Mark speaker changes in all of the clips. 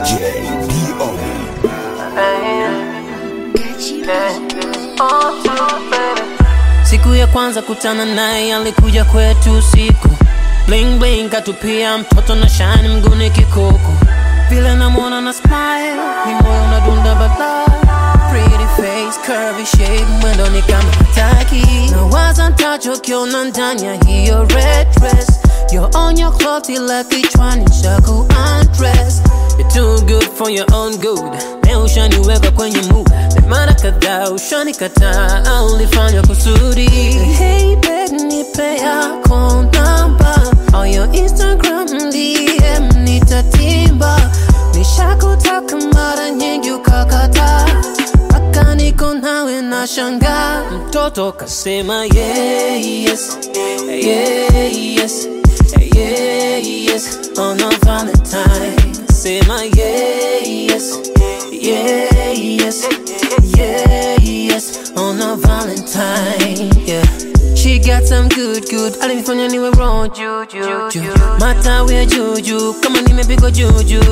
Speaker 1: DJ Diomi.
Speaker 2: Siku ya kwanza kutana naye alikuja kwetu usiku, bling bling katupia mtoto na shine mguni kikoko, vile namwona na smile ni moyo unadunda bala, pretty face curvy shape mwendo ni kama hataki, na waza ntachokiona ndani ya hiyo red dress, you're on your clock ila kichwani chako undress You're too good for your own good. Leo ushaniweka kwenye mood. Na mara kadhaa ushanikataa, ulifanya kusudi. Hey babe, nipe yako namba au your Instagram DM nitatimba. Nishakutaka mara nyingi ukakataa, mpaka niko nawe na shangaa. Mtoto kasema yeah, yes, yeah, yes, yeah, yes, on a Valentine. Sema yeah, yes, yeah, yes, yeah, yes, on a Valentine, yeah. She got some good good, alinifanya niwe wrong juju, matawi ya juju, kama nimepigwa juju,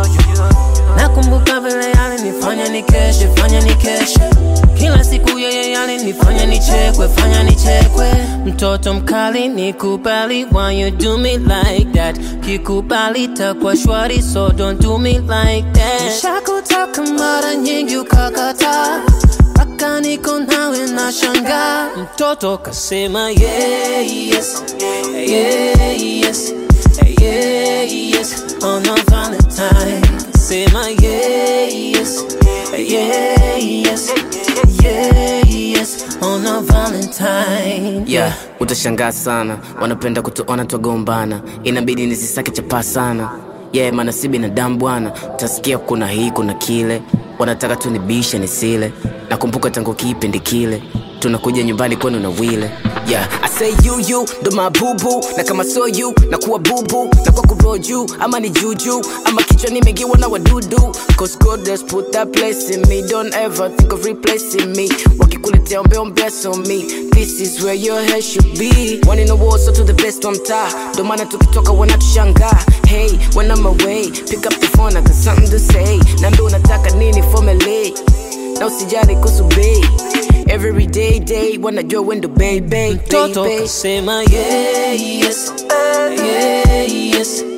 Speaker 2: nakumbuka vile alinifanya nikeshe, fanya nikeshe kila siku yeye alinifanya nichekwe, fanya nichekwe. Mtoto mkali nikubali, why you do me like that? Kikubali takwa shwari, so don't do me like that. Nishakutaka mara nyingi ukakataa, mpaka niko nawe na shangaa. Mtoto kasema yeah, yes, yeah, yes, yeah, yes, on a Valentine. Sema yeah, yes, yeah, yes, yeah, yes, on a Valentine.
Speaker 3: yeah, utashangaa sana wanapenda kutuona twagombana inabidi nisisake chapaa sana yeah, maana si binadamu bwana utasikia kuna hii kuna kile wanataka tunibishe nisile nakumbuka tangu kipindi kile tunakuja nyumbani kwenu na wile yeah. I say you you ndo mabubu na kama so you na kuwa bubu na kwa kuroju ama ni juju ama kichwa nimegiwa na wadudu cause God has put that place in me don't ever think of replacing me wakikuletea ombe ombe so me this is where your head should be one in the world so to the best wa mtaa ndo maana tukitoka wanatushangaa hey when I'm away pick up the phone I got something to say nambe unataka nini formally na usijali kuhusu bei every day day wanajua wendo baby
Speaker 2: Mtoto
Speaker 3: baby
Speaker 2: kasema yeah, yes, yeah, yes,